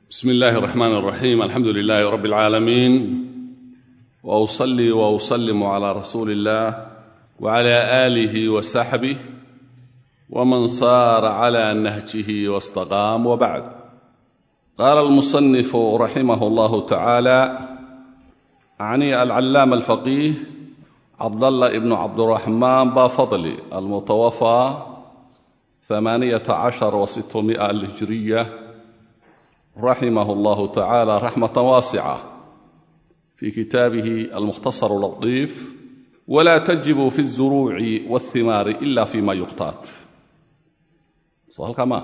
bsm اllahi الرحmn الرaxيm alxamdu لlh rb العaalamiin وأصlي وأsلm عlى rasuuli الlah وعlى آlih وsaxbih wman sar عlى nahjih واstaqاam wbعd qala الmuصنif raximh اllah tacalى عni alcalaam الfaqih cabdالlah bn cabdالرaحman bafadli almutawafى ثamaaniyaة caشhر وستمائة الهijriية raximah اllah tacalى raxmaة waascة fi kitaabihi almukhtasar latiif wla tajibu fi الzuruuci wاlhimaari ila fi ma yuqtaat soo halkaa maa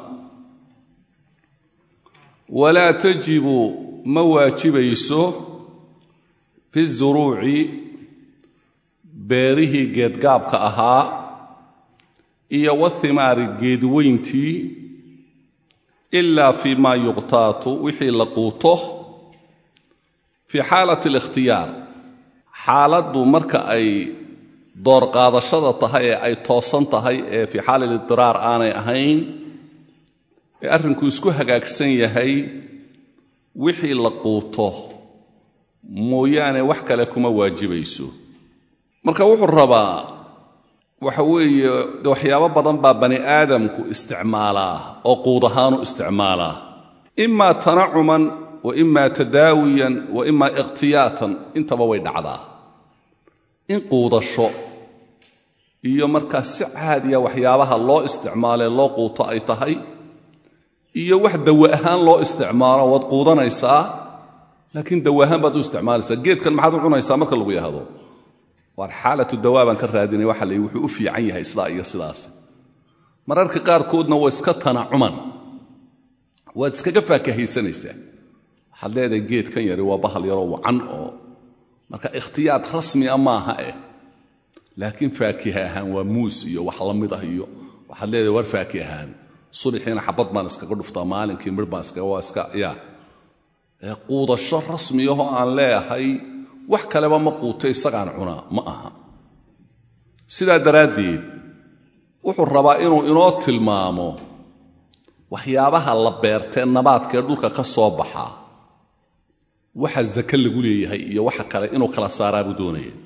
walaa tajibu ma waajibayso fi الzuruuci beerihii geedgaabka ahaa iyo wاlhimaari geedweyntii ila fi ma yuqtaatu wixii la quuto fii xaalat alikhtiyaar xaaladdu marka ay door qaadashada tahay ee ay toosan tahay ee fii xaali lidiraar aanay ahayn ee arrinku isku hagaagsan yahay wixii la quuto mooyaane wax kale kuma waajibayso marka wuxuu rabaa waxa weeye de waxyaabo badan baa bani aadamku isticmaalaa oo quud ahaanu isticmaalaa imaa tanacuman wa imaa tadaawiyan wa imaa ikhtiyaatan intaba way dhacdaa in quudasho iyo markaa si caadiya waxyaabaha loo isticmaalee loo quuto ay tahay iyo wax dawa ahaan loo isticmaalo waad quudanaysaa laakiin dawa ahaan baad u isticmaalaysaa geedkan maxaad u cunaysaa marka lagu yahdo waar xaalatu dawaa baan ka raadinay waxa la wuxuu u fiican yahay sidaa iyo sidaas mararka qaarkoodna waa iska tanacuman waad iskaga faakahaysanaysaa waxaad leedahay geedkan yari waa bahal yaroo wacan oo marka ikhtiyaad rasmia maaha eh laakiin faakiha ahaan waa muus iyo wax la mid ah iyo waxaad leedahay war faaki ahaan sulixiina xabad baan iskaga dhuftaa maalinkii midh baan iskaga waa iska ya quudasho rasmiyahoo aan leeyahay wax kaleba ma quuto isagaan cunaa ma aha sidaa daraaddeed wuxuu rabaa inuu inoo tilmaamo waxyaabaha la beertee nabaadkaee dhulka ka soo baxaa waxa zake lagu leeyahay iyo waxa kale inuu kala saaraa buu doonaya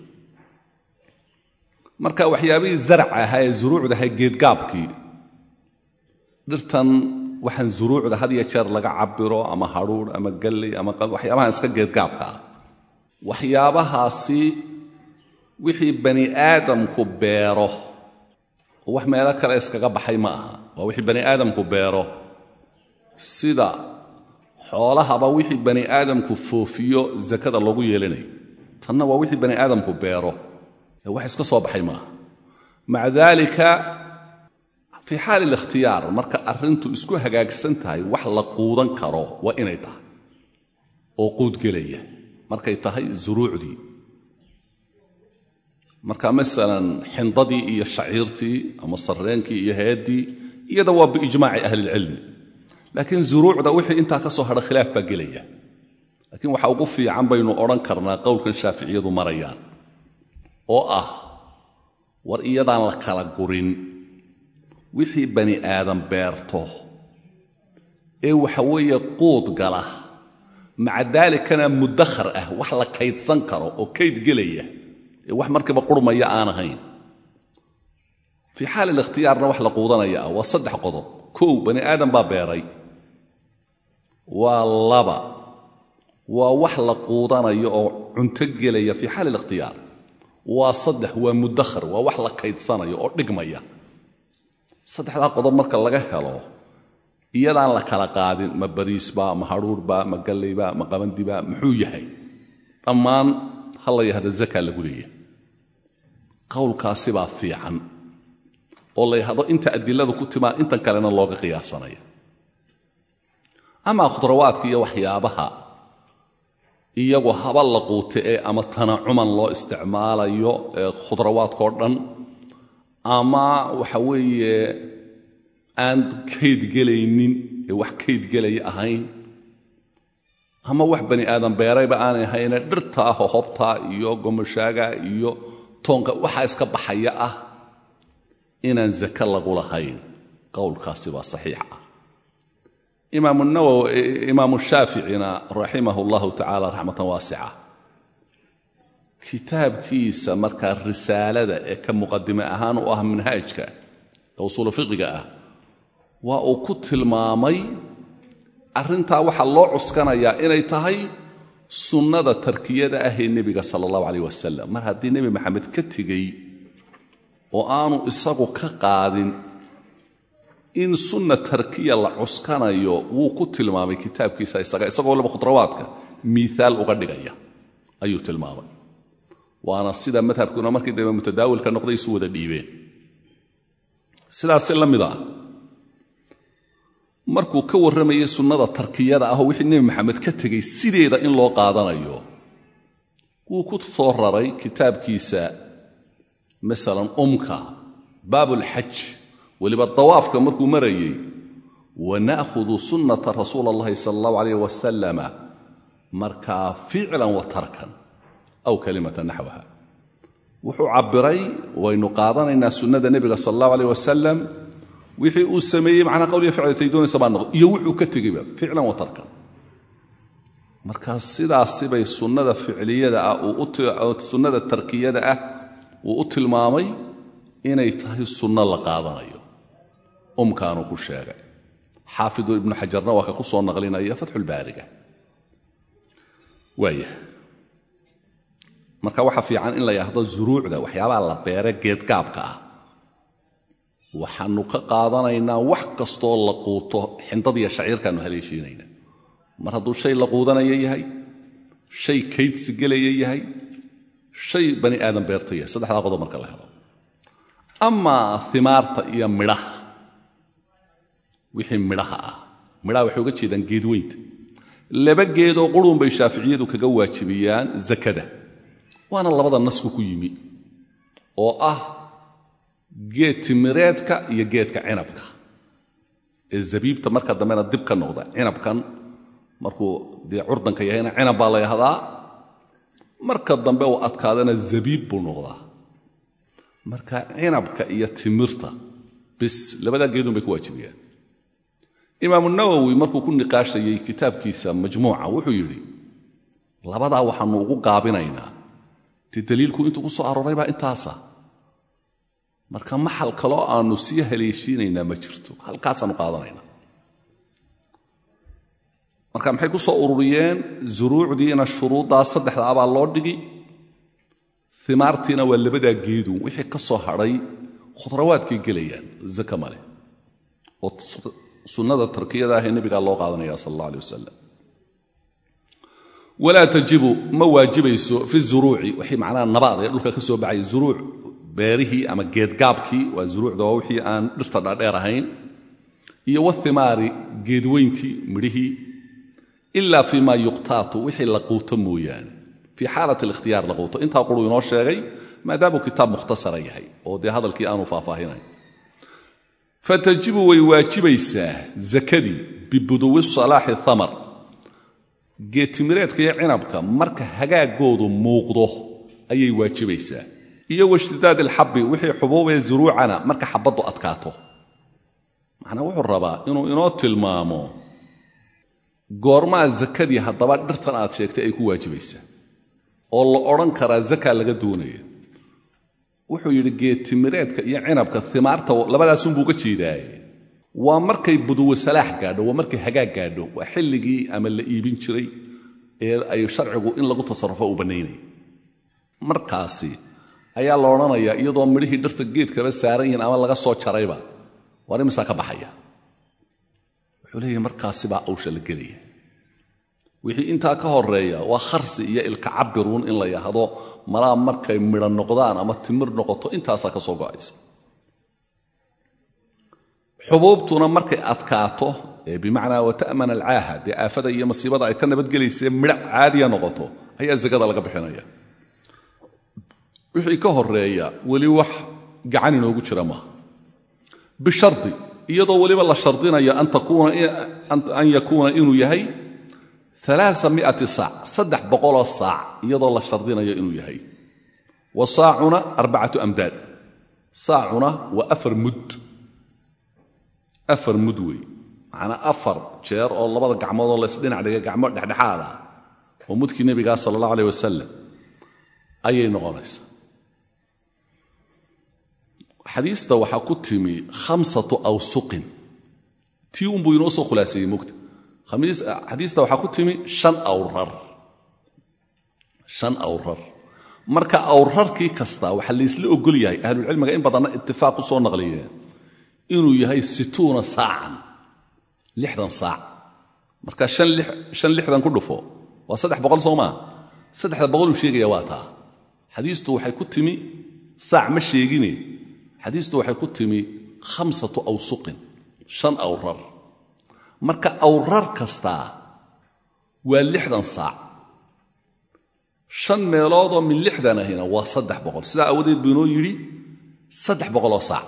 marka waxyaabihii zarac ahaa ee zuruucda ahaa geedgaabkii dhirtan waxaan zuruucda had iyo jeer laga cabiro ama hadhuudh ama galley ama waxyaabahan iska geedgaabka ah waxyaabahaasi wixii bani aadamku beero oo wax meelo kale iskaga baxay ma aha waa wixii bani aadamku beero sida xoolahaba wixii bani aadamku foofiyo zakada loogu yeelanayo tanna waa wixii bani aadamku beero ee wax iska soo baxay maaha maca daalika fii xaali likhtiyaar marka arrintu isku hagaagsan tahay wax la quudan karo waa inay tahay oo quudgelaya markay tahay zuruucdii marka masalan xindadii iyo shaciirtii ama sarreenkii iyo heeddii iyada waa biijmaaci ahlilcilmi laakiin zuruucda wixii intaa ka soo hadha khilaaf baa gelaya laakiin waxa ugu fiican baynu odhan karnaa qowlkan shaaficiyadu marayaan oo ah war iyadaan la kala gurin wixii bani aadam beerto ee waxa weeye quud gala maca daalikana mudakhar ah wax la kaydsan karo oo kayd gelaya ee wax markiiba qurmaya aan ahayn fii xaali likhtiyaarna wax la quudanaya ah waa saddex qodob kow bani aadam baa beeray waa laba waa wax la quudanayo oo cunto gelaya fii xaali likhtiyaar waa saddex waa mudakhar waa wax la kaydsanayo oo dhigmaya saddexdaa qodob marka laga helo iyadaan la kala qaadin ma bariisba ma hadhuurhba ma gallayba ma qabandiba muxuu yahay dhammaan ha la yahda zaka lagu leeyahay qowlkaasi baa fiican oo la yahdo inta adiladu ku timaa intan kalena looga qiyaasanaya amaa khudrawaadka iyo waxyaabaha iyagu haba la quute ee ama tanacuman loo isticmaalayo ee khudrawaadkao dhan ama waxa weeye aan kaydgelaynin ee wax kaydgelaya ahayn ama wax bani aadam beerayba aanay ahayne dhirtaa hohobtaa iyo gomashaaga iyo toonka waxaa iska baxaya ah inaan zake lagu lahayn qowlkaasi baa saxiix ah imaamu shaaficina raximah allahu tacaala raxmatan waasica kitaabkiisa markaa risaalada ee ka muqadime ahaan u ah manhaajka ee usuulu fiqiga ah waa uu ku tilmaamay arrintaa waxaa loo cuskanayaa inay tahay sunnada tarkiyada ah ee nebiga sala allahu calayh wasalam mar haddii nebi maxamed ka tegey oo aanu isagu ka qaadin in sunna tarkiya la cuskanayo wuu ku tilmaamay kitaabkiisa isaga isagoo laba khudrawaadka miiaal uga dhigaya ayuu tilmaamay waana sida madhabkuna markii dambe mutadaawilka noqday isu wada dhiibeen sidaasi la mid ah markuu ka warramayay sunnada tarkiyada ah oo wixii nebi maxamed ka tegey sideeda in loo qaadanayo wuu ku soo raray kitaabkiisa masalan umka baabulxaj weliba dawaafka markuu marayey wana'hudu sunnata rasuula allahi sala allahu calayh wasalama markaa ficlan wa tarkan aw kalimata naxwaha wuxuu cabbiray waynu qaadanaynaa sunnada nebiga sala allahu alayh wasalam wixii uu sameeyey macnaa qawliya ficlatay doonaysa baa noqdo iyo wuxuu ka tegeyba ficlan wa tarkan marka sidaasibay sunnada ficliyada ah sunnada tarkiyada ah uu u tilmaamay inay tahay sunno la qaadanayo umkaanuu ku sheegay xaafidu ibnu xajarna waa ka ku soo naqlinaya fatxulbaariga waaya marka waxaa fiican in la yidhaahdo zuruucda waxyaabaha la beere geedgaabka ah waxaanu ka qaadanaynaa wax kastoo la quuto xindadiiyo shaciirkaanu haleeshiinayna mar hadduu shay la quudanaya yahay shay kaydsi gelaya yahay shay bani aadan beerta yahay saddexdaa qodob marka la helo amaa imaarta iyo midhaha wixii midhaha ah midhaha waxay uga jeedaan geedweynta laba geedoo qurun bay shaaficiyadu kaga waajibiyaan zakada waana labada nasku ku yimi oo ah geed timireedka iyo geedka cinabka ee zabiibta marka dambena dib ka noqda cinabkan markuu dee curdanka yahayna cinab baa la yahdaa marka dambe uu adkaadana zabiib buu noqdaa marka cinabka iyo timirta bis labadaa geedun bay ku waajibiyaan imaamu nawowi markuu ku niqaashayey kitaabkiisa majmuuca wuxuu yidhi labadaa waxaanu ugu gaabinaynaa dee daliilku intuu ku soo arooray baa intaasa marka maxal kaloo aanu sii haleeshiinaynaa ma jirto halkaasaanu qaadanaynaa marka maxay ku soo ururiyeen zuruucdiina shuruuddaa saddexda abaa loo dhigi imaartiina waa labadaa geedu wixii ka soo hadhay khudrawaadkay gelayaan zaka maleh oo sunnada tarkiyada ahee nebigaa loo qaadanaya sal allah aleh wasalam walaa tajibu ma waajibayso fi zuruuci wixii macnaha nabaad ee dhulka ka soo baxay zuruuc beerihii ama geedgaabkii waa zuruucda waa wixii aan dhirta dhaadheer ahayn iyo wathimaari geedweyntii midhihii ila fii ma yuqtaatu wixii la quuto mooyaane fii xaalat alikhtiyaar la quuto intaa quruu inoo sheegay maadaamuu kitaab mukhtasara yahay oo dee hadalkii aanu faahfaahinayn fatajibu way waajibaysaa zakadii bibuduwi salaaxi thamar geedtimireedka iyo cinabka marka hagaagoodu muuqdo ayay waajibaysaa iyo washtidaad alxabbi wixii xubuubee zuruucana marka xabaddu adkaato macnaa wuxuu rabaa inuu inoo tilmaamo goormaa zakadii haddaba dhirtan aad sheegtay ay ku waajibaysaa oo la odhan karaa zaka laga doonaya wuxuu yidhi geedtimireedka iyo cinabka imaarta labadaasunbuu ga jeedaaye waa markay buduwe salaax gaadho waa markay hagaag gaadho waa xilligii ama la iibin jiray ee ay sharcigu in lagu tasarrufo uu bannaynaya markaasi ayaa la odhanayaa iyadoo midhihii dhirta geedkaba saaran yihiin ama laga soo jarayba waar imisaa ka baxaya wuxuu leeyahay markaasibaa awsha la gelaya wixii intaa ka horeeya waa kharsi iyo ilka cabiruun in la yahdo malaa markay midho noqdaan ama timir noqoto intaasaa ka soo go'aysa xubuubtuna markay adkaato ee bimacnaa wata'man alcaaha dee aafada iyo masiibada ay ka nabadgelaysee midho caadiya noqoto ayaa zakada laga bixinaya wixii ka horeeya weli wax gacan inoogu jira maaha bishardi iyadoo weliba la shardinayo an yakuuna inuu yahay aaamiati saac saddex boqoloo saac iyadoo la shardinayo inuu yahay wa saacuna arbacatu amdaad saacuna waa afar mud afar mud wey macnaa afar jeer oo labada gacmood oo laysdhinac dhigay gacmo dhexdhexaad ah oo mudkii nebigaa sala allah aleyh wasalam ayay noqonaysaa xadiista waxaa ku timi khamsatu awsuqin tii unbuu inoo soo khulaaseeyey mugta xadiista waxaa ku timi shan awrar shan awrar marka awrarkii kasta waxaa laysla ogol yahay ahlulcilmiga in badanna itifaaq u soo naqliyeen inuu yahay situuna saacan lixdan saac marka shan lixdan ku dhufo waa saddex boqol soo maa saddexda boqoluu sheegaya waa taa xadiistu waxay ku timi saac ma sheegine xadiistu waxay ku timi khamsatu awsuqin shan awrar marka awrar kastaa waa lixdan saac shan meeloodoo min lixdan ahina waa saddex boqol sidaa aawadeed buu inoo yidhi saddex boqoloo saac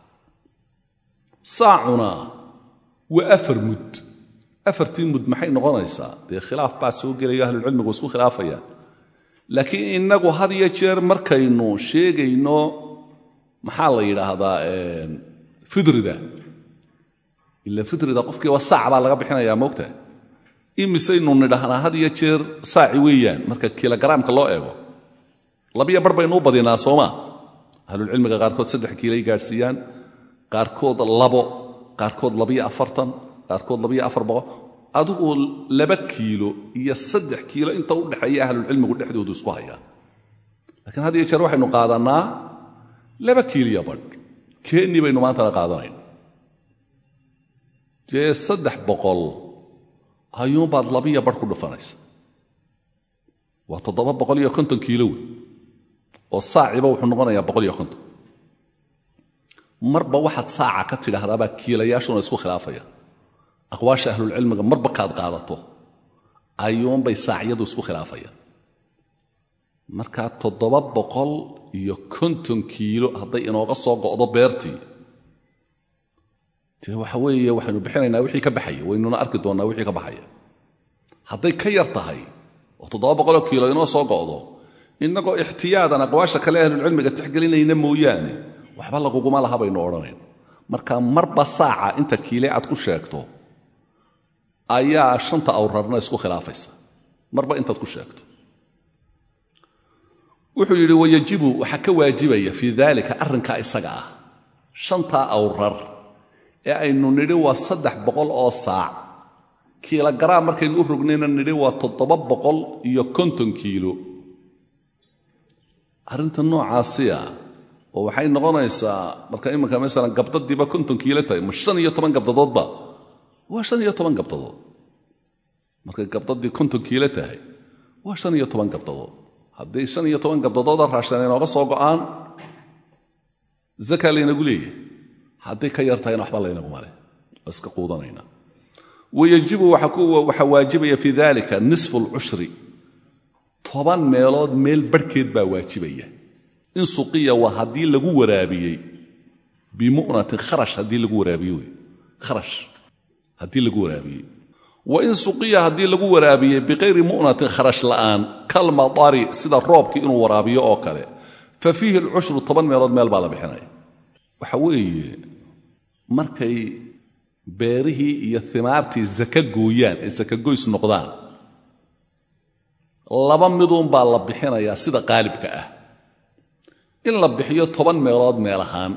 saacuna waa afar mud afartii mud maxay noqonaysaa dee khilaaf baa soo gelayo ahlulcilmigu isku khilaafayaan laakiin innagu had iyo jeer markaynu sheegayno maxaa la yidhaahdaa fidrida ila fidrida qofkii waa saac baa laga bixinayaa moogta imisaynu nidhahnaa had iyo jeer saaci weeyaan marka kilogaraamka loo eego labiyo bar baynuu badinaa soomaa ahlulcilmiga qaarkood saddex kiilay gaadhsiiyaan qaarkood labo qaarkood labiyo afartan qaarkood labiyo afar boqol adigu laba kiilo iyo saddex kiilo inta u dhexeeya ahlulcilmigu dhexdoodu isku hayaa laakiin had iyo jeer waxaynu qaadannaa laba kiiliyo badh keennii baynu maantana qaadanayn dee saddex boqol ayuunbaad labiyo badh ku dhufanaysa waa toddoba boqol iyo konton kiilo wey oo saaciba wuxuu noqonayaa boqol iyo konton marba waxaad saaca ka tidhaahdaabaa kiilayaashuna isku khilaafaya aqwaasha ahlulcilmiga marba kaad qaadato ayuunbay saacyadu isku khilaafayaan markaa toddoba boqol iyo konton kiilo hadday inooga soo go'do beertii dee waxa weeye waxaynu bixinaynaa wixii ka baxaya waynuna arki doonnaa wixii ka baxaya hadday ka yar tahay oo toddoba boqoloo kiilo inoo soo go'do innagoo ixtiyaadan aqwaasha kale ahlulcilmiga tixgelinayna mooyaane waxba laguguma laha baynu odhanayn marka marba saaca inta kiile aad ku sheegto ayaa shanta awrarna isku khilaafaysa marba intaad ku sheegto wuxuu yidhi wayajibu waxaa ka waajibaya fii daalika arrinkaa isaga ah shantaa awrar ee aynu nidhi waa saddex boqol oo saac kiilogaraam markaynu u rognayna nidhi waa toddoba boqol iyo konton kiilo arrinta noocaasiya oo waxay noqonaysaa marka iminka masalan gabdadiiba konton kiilo tahay ma shan iyo toban gabdadoodba waa shan iyo toban gabdadood markay gabdadii konton kiilo tahay waa shan iyo toban gabdadood hadday shan iyo toban gabdadooda raashan inooga soo go'aan zaka laynagu leeyahay hadday ka yar tahayna waxba laynaguma leh waa iska quudanayna wayajibu waxaa waajibaya fii dalika nisfu alcushri toban meelood meel barhkeed baa waajibaya in suqiya waa haddii lagu waraabiyey bimu'natin kharash haddii lagu waraabiye wey kharash haddii lagu waraabiyey wa in suqiya haddii lagu waraabiyey biqayri mu'natin kharash la'aan kalmadari sida roobkii inuu waraabiyo oo kale fa fiihi alcushru toban meelood meel baa la bixinaya waxa weeye markay beerihii iyo himaartii zaka gooyaan ay sakagoys noqdaan laba miduunbaa la bixinayaa sida qaalibka ah in la bixiyo toban meelood meel ahaan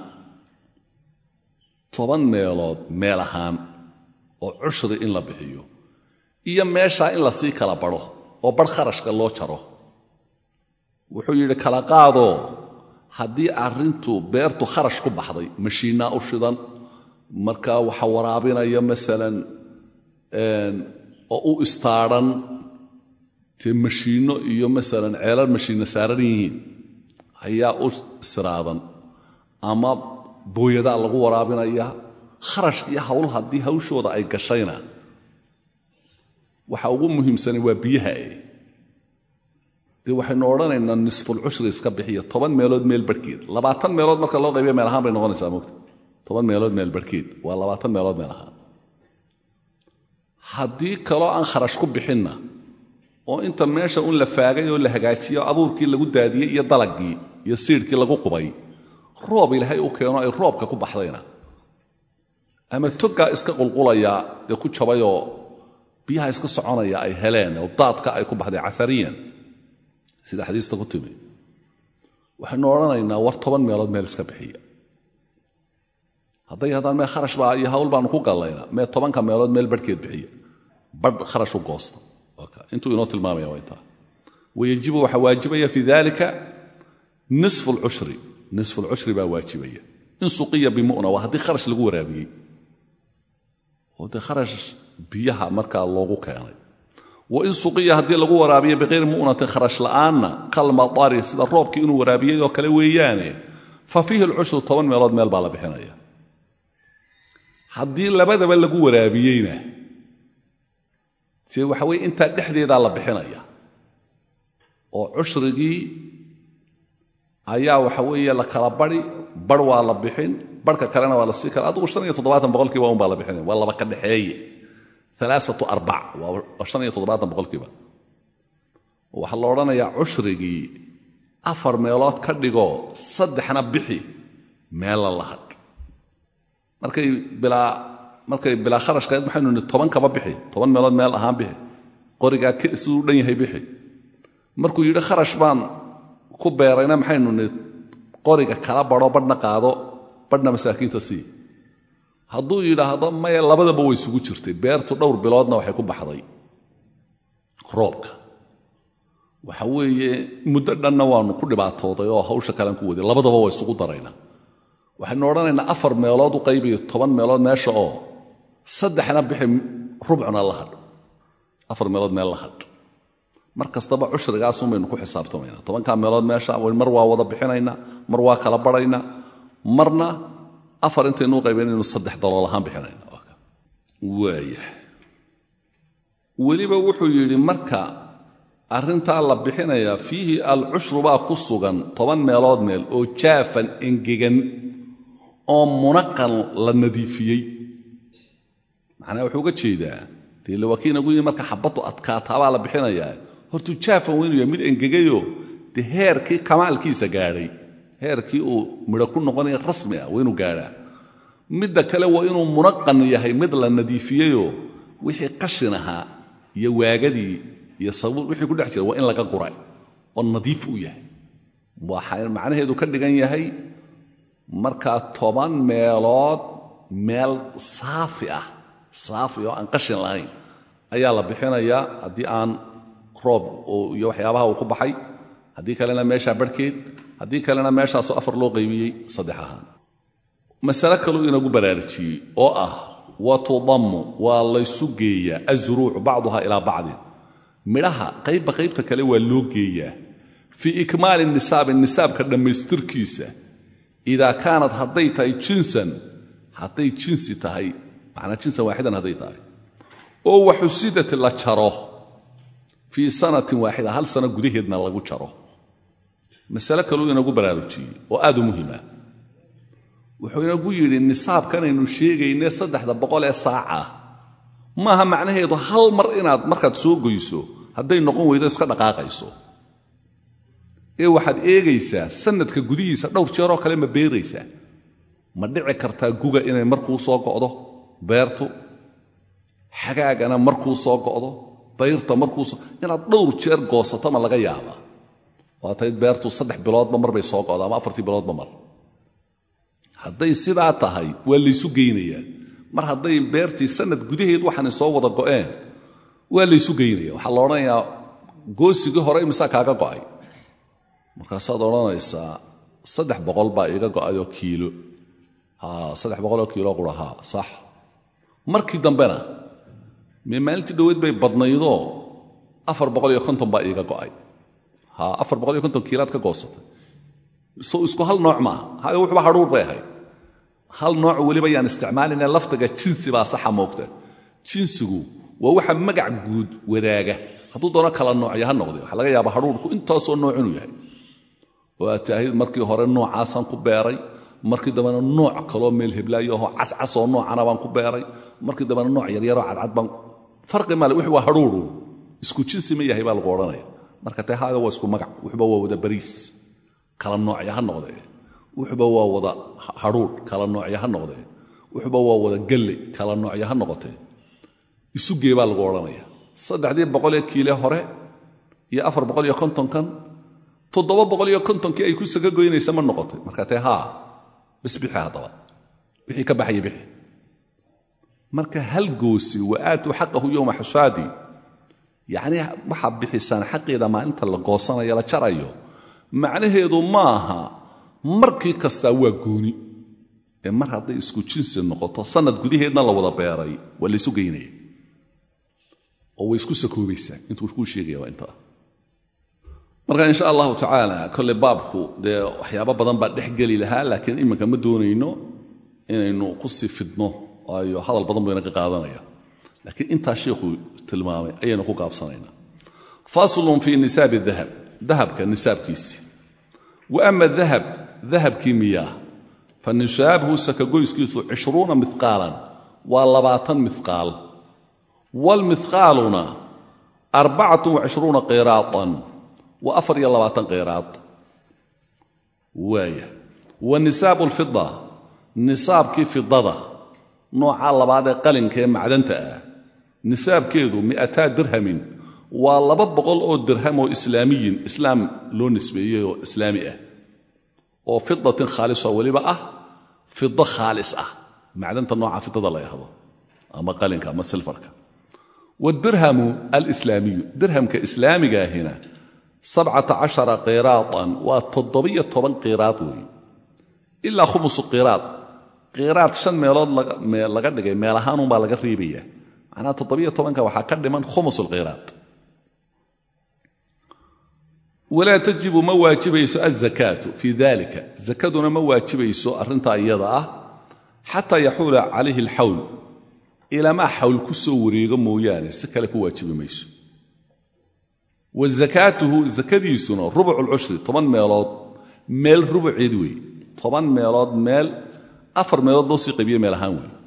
toban meelood meel ahaan oo cushri in la bixiyo iyo meeshaa in lasii kala badho oo barh kharashka loo jaro wuxuu yidhi kala qaadoo haddii arrintu beertu kharash ku baxday mashiinnaa u shidan markaa waxa waraabinaya masalan oo u istaadhan dee mashiinno iyo masalan ceelal mashiinna saaran yihiin ayaa u siraadan ama booyadaa lagu waraabinaya kharash iyo hawl haddii hawshooda ay gashayna waxa ugu muhiimsanay waa biyaha e dee waxaynu odhanaynaa nisfulcushri iska bixiya toban meelood meel barhkeed labaatan meelood marka loo qaybiya meel ahaan bay noqonaysaa mogta toban meelood meel barhkeed waa labaatan meelood meel ahaan haddii kaloo aan kharash ku bixinna oo inta meesha un la faagay oo la hagaajiyo abuurkii lagu daadiyey iyo dalagii iyo siidhkii lagu qubay roob ilaahay u keeno ay roobka ku baxdayna ama togaa iska qulqulaya ee ku jabayoo biyaha iska soconaya ay heleen oo daadka ay ku baxday caariyan sida xadiista ku timi waxaynu odhanaynaa war toban meelood meel iska bixiya hadday haddaan mee kharash baa iyo hawl baanu ku gallayna mee tobanka meelood meel barhkeed bixiya badh kharash u goosta intuu inoo tilmaamaya waa intaa wayajibu waxaa waajibaya fi dalika nisfu lcushri nisfu lcushri baa waajibaya in suqiya bimuna waa haddii kharash lagu waraabiyey oo dee kharash biyaha markaa loogu keenay wa in suqiya haddii lagu waraabiyo biqayri mu'natin kharash la'aanna kalmadari sida roobkii inuu waraabiyey oo kale weeyaane fa fiihi lcushru toban meelood meel baa la bixinaya haddii labadaba lagu waraabiyeyna se waxa weye intaa dhexdeedaa la bixinaya oo cushrigii ayaa waxa weeye la kala bari bar waa la bixin barhka kalena waa la sii kala adugu shan iyo toddobaatan boqolkiiba un baa la bixinaya waa laba ka dhexeeye alaaatu arbac waa shan iyo toddobaatan boqolkiiba waxaa la odhanayaa cushrigii afar meelood ka dhigoo saddexna bixi meella la hadh markay bilaa markay bilaa kharashkaed maxaynu nihi toban kaba bixi toban meelood meel ahaan bixi qorigaa siduu dhan yahay bixi markuu yidhi kharash baan ku beerayna maxaynu nihi qoriga kala badho badhna qaado badhna masaakiinta sii hadduu yidhaahdo maya labadaba way isugu jirtay beertu dhowr biloodna waxay ku baxday roobka waxa weeye muddo dhanna waanu ku dhibaatooday oo hawsha kalean ku waday labadaba waa isugu darayna waxaynu odhanaynaa afar meelood u qaybiyo toban meelood meesha oo saddexna bixi rubcuna la hadh afar meelood meel la hadh mar kastaba cushrigaasun baynu ku xisaabtamaynaa tobankaa meelood meesha mar waa wada bixinaynaa mar waa kala badhaynaa marna afar intaynu u qaybaynaynu saddex dalool ahaan bixinayna waaya weliba wuxuu yidhi marka arrintaa la bixinayaa fiihi alcushru baa ku sugan toban meelood meel oo jaafan engegan oo munaqan la nadiifiyey macnaa wuxuu uga jeedaa dee lawaakiinagu yii marka xabaddu adkaataabaa la bixinayaa hortuu jaafan waa inuu yahay mid engegayoo dee heerkii kamaalkiisa gaadhay heerkii uu midho ku noqonaya rasmi ah waa inuu gaadhaa midda kale waa inuu munaqan yahay mid la nadiifiyeyoo wixii qashin ahaa iyo waagadii iyo sabuul wixii ku dhex jira waa in laga guray oo nadiif u yahay waxay macnaheedu ka dhigan yahay markaa toban meelood meel saafi ah saafi oo aan qashin lahayn ayaa la bixinayaa haddii aan roob iyo waxyaabaha uu ku baxay haddii kalena meeshaa barhkeed haddii kalena meeshaasoo afar loo qaybiyey saddex ahaan masale kaluu inagu baraarujiyey oo ah wa tudammu waa laysu geeyaa azuruucu bacduha ilaa bacdin midhaha qaybba qaybta kale waa loo geeyaa fii ikmaali nisaabi nisaabka dhammaystirkiisa idaa kaanat hadday tahay jinsan hadday jinsi tahay macnaa jinsan waaxidan hadday tahay oo waxusidat la jaro fii sanatin waaxida hal sano gudaheedna lagu jaro masale kaluu inagu baraarujiyey oo aad u muhima wuxuu inagu yidhi nisaabkanaynu sheegayne saddexda boqol ee saaca maaha macnaheedu hal mar inaad markaad soo goyso hadday noqon weydo iska dhaqaaqayso ee waxaad eegaysaa sanadka gudihiisa dhowr jeeroo kale ma beeraysaa ma dhici kartaa guga inay markuu soo go'do beertu xagaagana markuu soo go'do dayrta markuusoo inaad dhowr jeer goosato ma laga yaabaa waatayd beertu saddex biloodba mar bay soo go'da ama afartii biloodba mar hadday sidaa tahay waa laysu geynayaa mar hadday beertii sanad gudaheed waxaanay soo wada go'een waa laysu geynaya waxaa la odhanayaa goosigii hore imisaa kaaga go'ay markaasaad odhanaysaa saddex boqol baa iiga go'ayoo kiilo ha saddex boqoloo kiilo qura haa sax markii dambena mee maalintii dhoweed bay badnaydoo afar boqol iyo konton baa iiga go'ay ha afar boqol iyo konton kiilaad ka goosatay so isku hal nooc maaha hayo wuxuba hadhuur bay ahayd hal nooc weliba yaan isticmaalayna laftiga jinsi baa saxa moogta jinsigu waa waxa magac guud wadaaga hadduu doono kala noocya ha noqde waxaa laga yaaba hadhuurku intaasoo nooc inuu yahay oo aad taahid markii hore noocaasaan ku beeray markii dambena nooc kaloo meel heblaayoho cascasoo noocana baan ku beeray markii dambena nooc yaryaroo cadcad baan farqi male wix waa hadhuuru isku jinsi ma yahay baa lagu odhanaya marka tee haada waa isku magac wuxuba waa wada bariis kala noocya ha noqdee wuxuba waa wada hadhuudh kala noocya ha noqdee wuxuba waa wada gelle kala noocya ha noqotee isu gee baa lagu odhanaya saddexdii boqolee kiile hore iyo afar boqol iyo kontonkan toddoba boqol iyo kontonkii ay ku saga goynaysa ma noqotay markaa tee haa bas bixi haddaba wixii ka baxaya bixi marka hal goosi wa aatuu xaqahu yowma xusaadi yacnii waxaad bixisaan xaqeeda maalinta la goosanayo la jarayo macnaheedu maaha markii kastaa waa gooni ee mar hadday isku jinsi noqoto sanad gudaheedna la wada beeray waa laysu geynaya oo way isku sakoobaysaa intuu kuu sheegaya waa intaa marka insha allahu tacaala kolle baabku dee waxyaabo badan baa dhex geli lahaa laakiin iminka ma doonayno inaynu ku sii fidno waayo hadal badan bayna ka qaadanaya laakiin intaa sheikhu tilmaamay ayaynu ku gaabsanaynaa faslun fii nisaabi dahab dahabka nisaabkiisi wa ama dahab dahabkii miyaa fa nisaabhu sakagoyskiisu cishruuna miqaalan waa labaatan miqaal waalmiqaaluna arbacatu wacishruuna qiraatan wa afar iyo labaatan qiraad waaya wa nisaabu lfida nisaabkii fidada nooca labaad ee qalinka ee macdanta ah nisaabkeedu mi'ataa dirhamin waa laba boqol oo dirham oo islaamiyin islaam loo nisbeeyey oo islaami ah oo fidatin khaalisa weliba ah fido khaalis ah macdanta nooca fidada la yahdo ama qalinka ama silfarka wadirhamu alislaamiyu dirhamka islaamigaahina sabcata cashara qiraatan waa toddobiyo toban qiraad weeye ilaa khumusu qiraad qiraad shan meelood laga dhigay meel ahaanunbaa laga riibaya macnaha toddobiyo tobanka waxaa ka dhiman khumus lqiraad walaa tajibu ma waajibayso azakaatu fii dalika zakaduna ma waajibayso arrintaa iyada ah xataa yaxuula calayhi alxawl ilamaa xawl ku soo wareego mooyaane si kale ku waajibi mayso wa zakaatuhu zakadiisuna rubucu lcushri toban meelood meel rubuceed wey toban meelood meel afar meelood loo sii qaybiye meel ahaan wey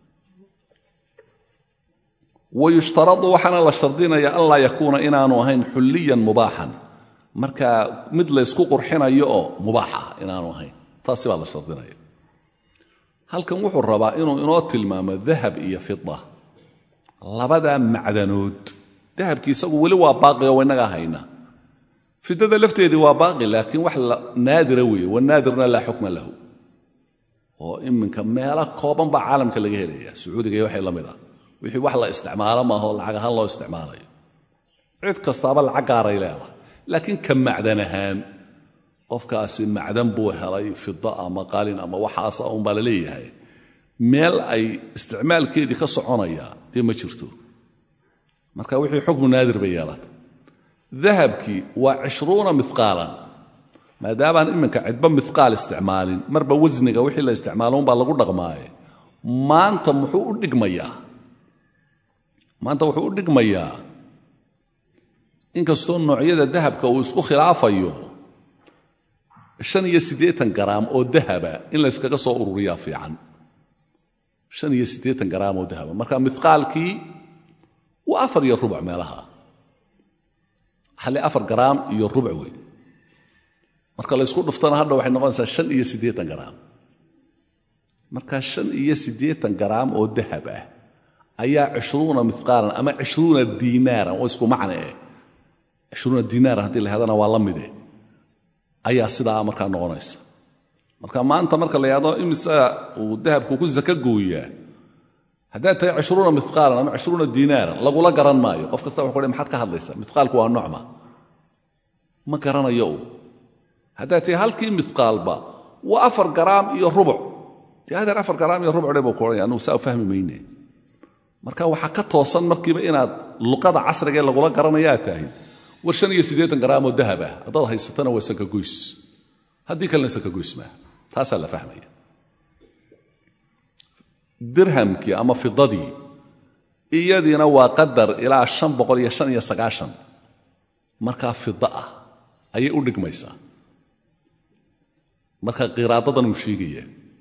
wa yushtaradu waxaana la shardinaya an laa yakuuna inaanu ahayn xulliyan mubaaxan markaa mid laysku qurxinayo oo mubaax ah inaanu ahayn taasi baa la shardinaya halkan wuxuu rabaa inuu inoo tilmaamo dahab iyo fida labadaa macdanood dahabkii isagu weli waa baaqi oo innagaa hayna fidada lafteedii waa baaqi laakiin wax naadira weeye wanaadirna laa xukma lahu oo iminka meelo kooban baa caalamka laga helaya sacuudiga iyo waxay la mid ah wixii wax la isticmaalo maaho lacag ahaan loo isticmaalayo cid kastaaba lacag gaaray leedahay laakiin ka macdan ahaan qofkaasi macdan buu helay fida ama qalin ama waxaasa unbaa la leeyahay meel ay isticmaalkeedii ka soconaya dee ma jirto marka wixii xukmu naadir bay yeelata dahabkii waa cishruuna miqaalan maadaamaan iminka cidba miqaal isticmaalin marba wasniga wixii la isticmaalo unbaa lagu dhaqmaaye maanta muxuu u dhigmayaa maanta wuxuu u dhigmayaa inkastoo noocyada dahabka uu isku khilaafayo shan iyo siddeetan garaam oo dahaba in layskaga soo ururiyaa fiican shan iyo siddeetan garaam oo dahaba marka miqaalkii waa afar iyo rubuc meelaha hale afar garaam iyo rubuc wey marka laysku dhuftana hadha waxay noqonaysaa shan iyo siddeetan garaam marka shan iyo siddeetan garaam oo dahab ah ayaa cishruuna miqaalan ama cishruuna diinaaran oo isku macne eh cishruuna diinaaran haddii la hadana waa la mide ayaa sidaa markaa noqonaysa marka maanta marka la yahdo imisa uu dahabku ku saka gooyaa haddaad tahay cishruuna miqaalan ama cishruuna diinaaran lagula garan maayo qof kasta wuxu kuhi maxaad ka hadlaysaa miqaalku waa nocma ma garanayo uu haddaad tahay halkii miqaalba waa afar garaam iyo rubuc dee hadeer afar garaam iyo rubuc dhe buu ku odhanaya anugu saa u fahmi mayne marka waxaa ka toosan markiiba inaad luqada casriga ee lagula garanayaa tahay war shan iyo siddeetan garaamoo dahab ah haddaad haysatana waa sakagoys haddii kalena sakagoys maa taasaa la fahmaya dirhamkii ama fidadii iyadiina waa qadar ilaa shan boqol iyo shan iyo sagaashan markaa fida ah ayay u dhigmaysaa marka qiraadadan uu sheegaya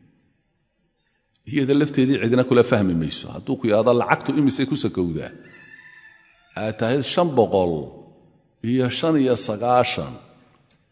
iyada lafteedii cidina kula fahmi mayso hadduu ku yidhahdo lacagtu imisay ku sakowdaa aad tahay shan boqol iyo shan iyo sagaashan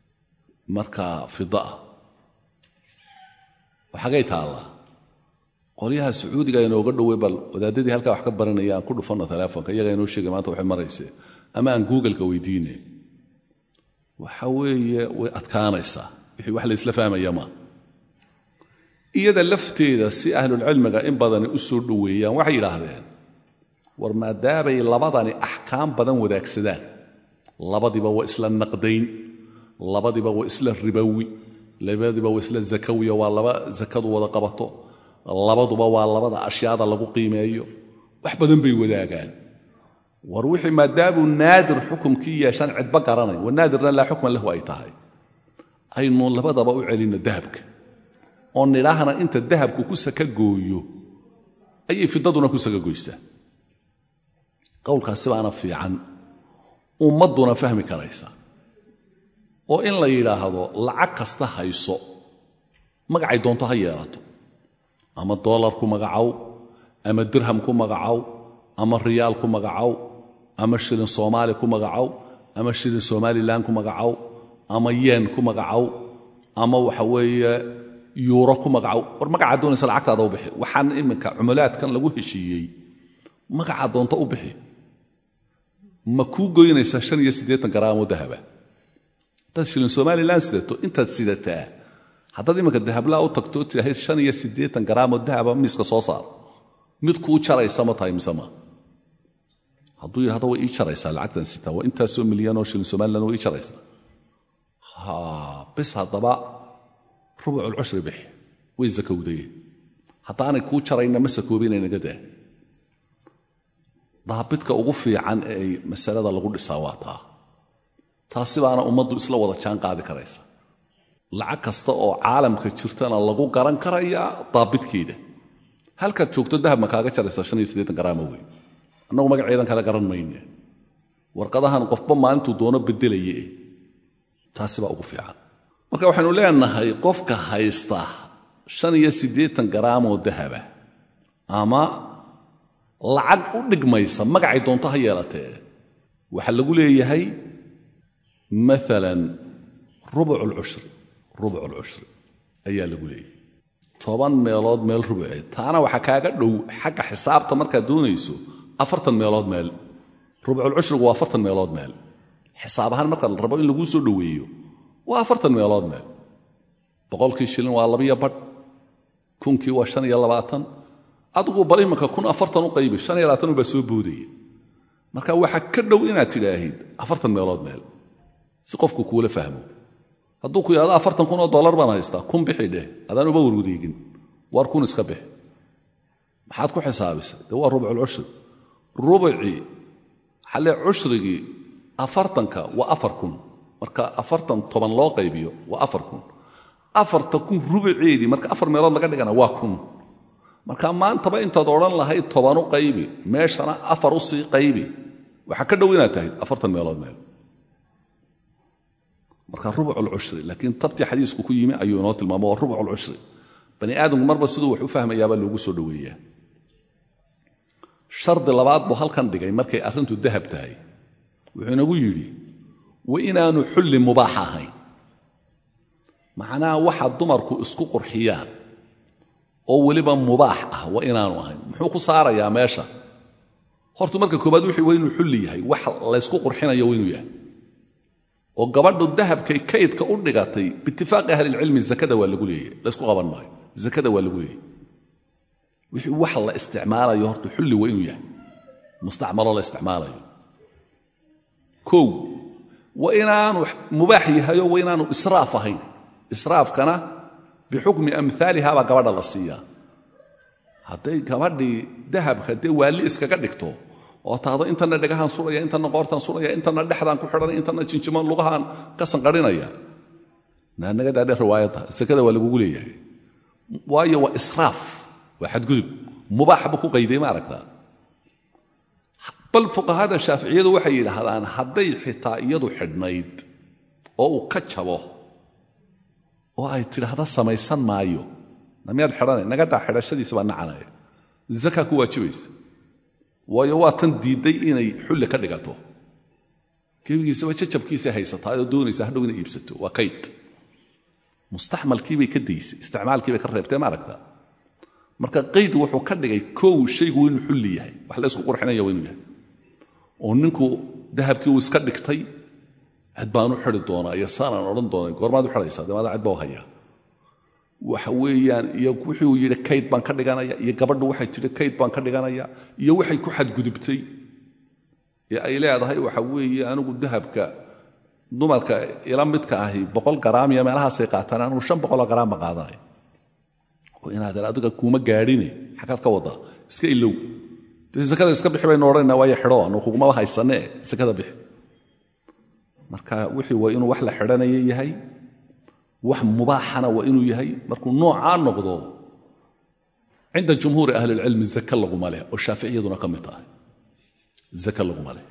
markaa fida ah waxagay taallaa qolyaha sacuudiga inooga dhowey bal wadaadadii halkaa wax ka baranaya aan ku dhufanno teleefonka iyaga inoo sheegay maanta waxay marayse ama aan googleka weydiine waxa weeye way adkaanaysaa wixii wax laysla fahmaya maa iyada lafteeda si ahlulcilmiga in badani u soo dhoweeyaan waxay yidhaahdeen war maadaamay labadani axkaam badan wadaagsadaan labadiba waa isla naqdayn labadiba waa isla ribowi labadiba waa isla zakawiya waa laba zakadu wada qabato labaduba waa labada ashyaada lagu qiimeeyo wax badan bay wadaagaan war wixii maadaamuu naadir xukumkii yeeshaan cidba garanay wanaadirna laa xukman lahu ay tahay aynu labadaba u celinno dahabka oo nidhaahna inta dahabku ku saka gooyo ayay fidaduna ku saka goysaa qowlkaasi baana fiican ummadduna fahmi karaysa oo in la yidhaahdo lacag kasta hayso magacay doonto ha yeelato ama dollar ku magacow ama dirham ku magacow ama riyaal ku magacow ama shilin soomaali ku magacow ama shilin somalilan ku magacow ama yeen ku magacow ama waxa weeye yuuro ku magacow war magacaa doonaysa lacagtaada u bixi waxaan iminka cumulaadkan lagu heshiiyey magacaa doonto u bixi ma kuu goynaysaa shan iyo siddeetan garaamoo dahaba haddaad shilin somalilan sidato intaad sidataa haddaad iminka dahablaa u tagtoo tidhaahid shan iyo siddeetan garaamoo dahaba miiska soo saar mid kuu jaraysa ma tahay mise ma hadduu yidhahdo way ii jaraysaa lacagtan sitaa waa intaasoo milyanoo shilin somalilan way ii jaraysaa ha bis haddaba rubuculcushri bixi way sakowdaye haddaanay kuu jarayna ma sakoobinaynaga daa daabidka ugu fiican ee ay masalada lagu dhisaa waa taa taasi baana ummaddu isla wada jaan qaadi karaysa lacag kasta oo caalamka jirtana lagu garan karayaa daabidkeeda halkaad joogto dahab ma kaaga jaraysa shan iyo siddeetan garaama wey annagu magaceedan kale garan mayne warqadahan qofba maalintuu doono bedelaye taasi baa ugu fiican marka waxaynu leenahay qofka haysta shan iyo siddeetan garaamoo dahaba ama lacag u dhigmaysa magacay doonto ha yeelatee waxaa lagu leeyahay maalan rubuculcushri rubuculcushri ayaa lagu leeyahay toban meelood meel rubuceed taana waxaa kaaga dhow xagga xisaabta markaad doonayso afartan meelood meel rubuculcushrigu waa afartan meelood meel xisaab ahaan marka la rabo in laguu soo dhoweeyo waa afartan meelood meel boqolkii shilin waa labiyo badh kunkii waa shan iyo labaatan adigu bal imanka kun afartan u qaybi shan iyo labaatan ubaa soo boodaya marka waxaa ka dhow inaad tidhaahid afartan meelood meel si qofku kuula fahmo hadduu ku yidhahdo afartan kun oo dollar baan haystaa kun bixi dheh adaan uba warwareegin waar kun iska bix maxaad ku xisaabisay dee waa rubculcushri rubucii xalle cushrigii afartanka waa afar kun marka afartan toban loo qaybiyo waa afar kun afarta kun rubuceedii marka afar meelood laga dhigana waa kun marka maantaba intaad odhan lahayd toban u qaybi meeshana afar u sii qaybi waxaa ka dhow inaad tahayd afartan meelood meel marka rubuculcushri laakiin tabtii xadiisku ku yimi ayuu inoo tilmaamo waa rubuculcushri bani aadamku marba siduu wax u fahmayaabaa loogu soo dhoweeyaa shardi labaad buu halkan dhigay markay arrintu dahab tahay wuxuu inagu yidhi wa inaanu xulli mubaax ahayn macnaha waxa dumarku isku qurxiyaan oo weliba mubaax ah waa inaanu ahayn muxuu ku saarayaa meesha horta marka koobaad wixii waa inuu xulli yahay wax laysku qurxinayo waa inuu yahay oo gabadhu dahabkay kaydka u dhigatay biitifaaqi ahlilcilmi zakada waa lagu leeyahy laysku qaban maayo zakada waa lagu leeyahy wixii wax la isticmaalayo horta xulli waa inuu yahay mustacmaloo la isticmaalayo kow waa inaanu mubaax yahayo waa inaanu israaf ahayn israafkana bixukmi amhaaliha baa gabadha la siiyaa hadday gabadhii dahabka dee waalli iskaga dhigto oo taado intana dhagahaan suraya intana qoortaan suraya intana dhexdaan ku xidhanaya intana jinjimo lugahaan ka sanqadhinaya naanagadaadhe riwaayadda sakada waa lagugu leeyahay waayo waa israaf waa xadgudub mubaax buu ku qayday ma aragtaa bal fuqahada shaaficiyadu waxay yidhaahdaan hadday xitaa iyadu xidhnayd oo uu ka jabo oo ay tidhaahda samaysan maayo namiyaad xidhanay nagadaa xidhashadiisa baa nacanaya zaka ku waajibaysa waayo waa tan diidday inay xulli ka dhigato gebigiisaba jajabkiisay haysataa oo doonaysa hadhow inay iibsato waa kayd mustaxmalkiibay ka daysay isticmaalkiibay ka reebtee ma aragtaa marka qayd wuxuu ka dhigay kow shaygu inuu xulli yahay wax la isku qurxinaya waa inuu yahay oo ninku dahabkii uu iska dhigtay cid baan u xidi doonaa iyo saanaan odhan doonay goormaad u xidhaysaa dee maadaa cid baa u hayaa waxa weeyaan iyo wixii uu yidhi kayd baan ka dhiganaya iyo gabadhu waxay tidhi kayd baan ka dhiganaya iyo waxay ku xadgudubtay ee ay leedahay waxa weeye anigu dahabka dumarka ila midka ahi boqol garaam iyo meelahaasay qaataan anigu shan boqoloo garaam baan qaadanaya oo inaadan adiga kuuma gaadhine xaggaad ka waddaa iska ilow dee sakada iska bixi baynu odhanayna waayo xidho anu kugumaba haysanee sakada bixi marka wixii waa inuu wax la xidhanaya yahay wax mubaaxana waa inuu yahay markuu noocaa noqdo cinda jumhuuri ahli اlcilmi zake laguma leh oo shaaficiyaduna ka mid tahay zake laguma leh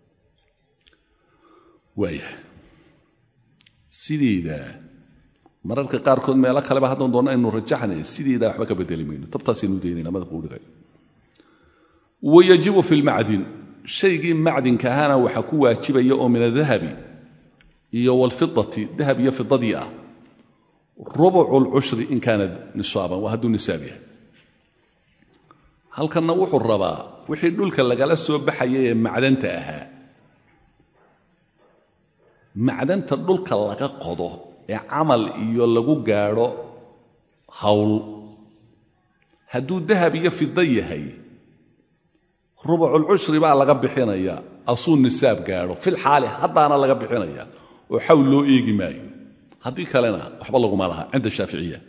waayahay sideeda mararka qaarkood meelo kaleba haddaan doonna aynu rajaxnay sideeda waxba ka bedeli mayno tabtaasaynu daynayna madabka u dhigay wayajibu fi lmacdin shaygii macdinka ahaana waxaa ku waajibaya oo min adahabi iyo wlfidati dahab iyo fidadii ah rubucu lcushri in kaana nisaaban waa hadduu nisaab yahay halkanna wuxuu rabaa wixii dhulka lagala soo baxaya ee macdanta ahaa macdanta dhulka laga qodo ee camal iyo lagu gaadho hawl hadduu dahab iyo fido yahay rubuculcushri baa laga bixinaya asuu nisaab gaadho fil xaali haddaana laga bixinaya oo xawl loo eegi maayo haddii kalena waxba laguma laha cinda shaaficiya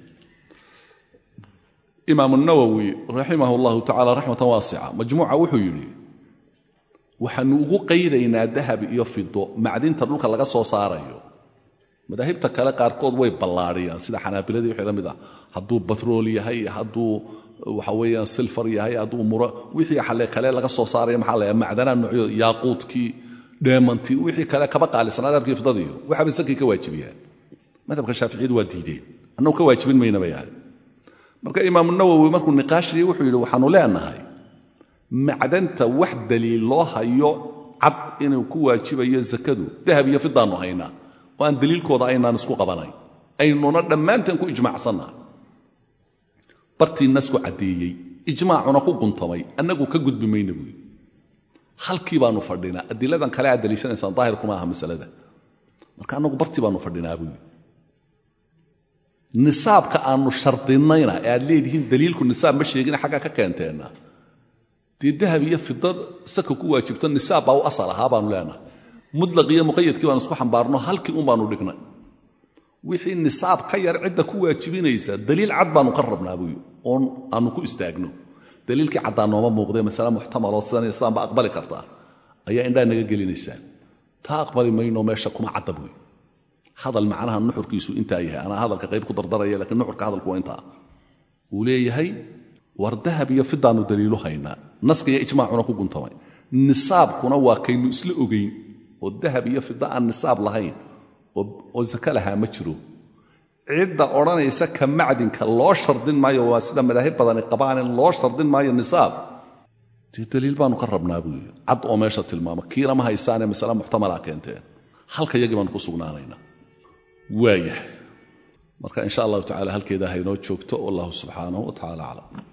imaam nawowi raximah اllahu tacala raxmatan waasica majmuuca wuxuu yidhi waxaanu ugu qaydaynaa dahab iyo fido macdinta dhulka laga soo saarayo madaahibta kale qaarkood way ballaadhiyaan sida xanaabiladii wixii la mid ah hadduu batrool yahay hadduu waxa weeyaan silfar yahay hadduu muro wixii xale kale laga soo saaraya maxaa la macdanaa noocyo yaaquudkii dheemantii wixii kale kaba qaalisan adabkii fidadiiyo waxaaba sakii ka waajibiyaan madhabka shaaficiyadu waa diideen annagu ka waajibin mayna bay ahay marka imaamu nawowi markuu niqaashiyey wuxuu yidhi waxaanu leenahay macdanta wax daliil loo hayo cad inuu ku waajibayo zakadu dahab iyo fidaannu haynaa oo aan daliilkooda aynaan isku qabanayn aynuna dhammaanteen ku ijmaacsannaha bartii nasku caddeeyey ijmaacuna ku guntamay annagu ka gudbi mayna buui halkii baanu fadhinaa adiladan kale aad daliishanaysaan daahirkuma aha masalada marka annagu bartii baanu fadhinaa buui nisaabka aanu shardinayna ee aad leedihiin daliilku nisaab ma sheegina xaggaa ka keenteenna dee dahab iyo fida saka ku waajibto nisaab baa u asal ahaa baanu leenahay mutlaq iyo muqayadkii baanu isku xambaarno halkii un baanu dhignay wixii nisaab ka yar cidda ku waajibinaysa daliil cad baanu ka rabnaa buuyi oon aanu ku istaagno daliilkii caddaa nooma muuqdee masale muxtamaloo sidan iyo sidan ba aqbali kartaa ayaa indhaa naga gelinaysaan taa aqbali mayno meesha kuma cadda buuyi hadal macnaha nuxurkiisu intaa yahay anaa hadalka qayb ku dardaraya lakiin nuxurka hadalku waa intaa uu leeyahay war dahab iyo fidaannu daliilu haynaa naska iyo ijmaacuna ku guntamay nisaabkuna waa kaynu isla ogayn oo dahab iyo fida aan nisaab lahayn oo zake lahaa ma jiro cidda odhanaysa ka macdinka loo shardin maayo waa sida madaahib badani qabaanin loo shardin maayo nisaab dee daliil baanu ka rabnaa buu yidhi cad oo meesha tilmaama kiina ma haysaanee masale muxtamalaa keenteen halka yagii baanu ku sugnaanaynaa waayahay marka in sha allahu tacala halkeeda haynoo joogto wallahu subxaanahu wa tacala aclam